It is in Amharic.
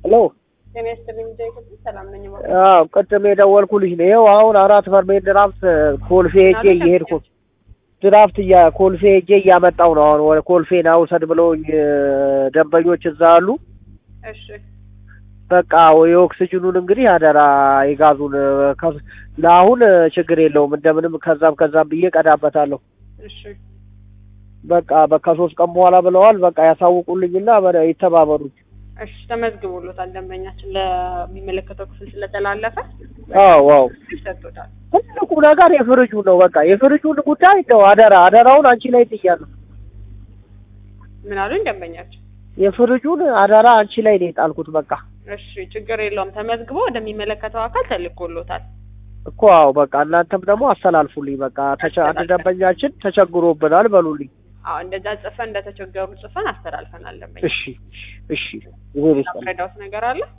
ሄሎ ጤና ይስጥልኝ ጃይ ክፍል ሰላም ነኝ። ማ አዎ ቅድም የደወልኩልሽ ነው። ይኸው አሁን አራት በርሜል ድራፍት ኮልፌ ሄጄ እየሄድኩ ድራፍት እያ ኮልፌ ሄጄ እያመጣው ነው። አሁን ወደ ኮልፌ ና ውሰድ ብለውኝ ደንበኞች እዛ አሉ። እሺ በቃ የኦክስጅኑን እንግዲህ አደራ የጋዙን ከ- ለአሁን ችግር የለውም እንደምንም ከዛም ከዛም ብዬ ቀዳበታለሁ። እሺ በቃ በቃ ሶስት ቀን በኋላ ብለዋል። በቃ ያሳውቁልኝና በ- ይተባበሩኝ። እሺ ተመዝግቦሎታል። ደንበኛችን ለሚመለከተው ክፍል ስለተላለፈ አዎ አዎ ሰጥቶታል። ትልቁ ነገር የፍርጁ ነው። በቃ የፍርጁን ጉዳይ ነው አደራ አደራውን አንቺ ላይ ጥያለሁ። ምን አሉኝ ደንበኛችን? የፍርጁን አደራ አንቺ ላይ ነው የጣልኩት። በቃ እሺ ችግር የለውም። ተመዝግቦ ወደሚመለከተው አካል ተልኮሎታል። እኮ አዎ በቃ እናንተም ደግሞ አስተላልፉልኝ። በቃ ተቸ- አንድ ደንበኛችን ተቸግሮብናል በሉልኝ። አዎ እንደዛ ጽፈን እንደተቸገሩ ጽፈን አስተላልፈናል። ደንበኛ እሺ እሺ ይሁን ይስጠን። ረዳውት ነገር አለ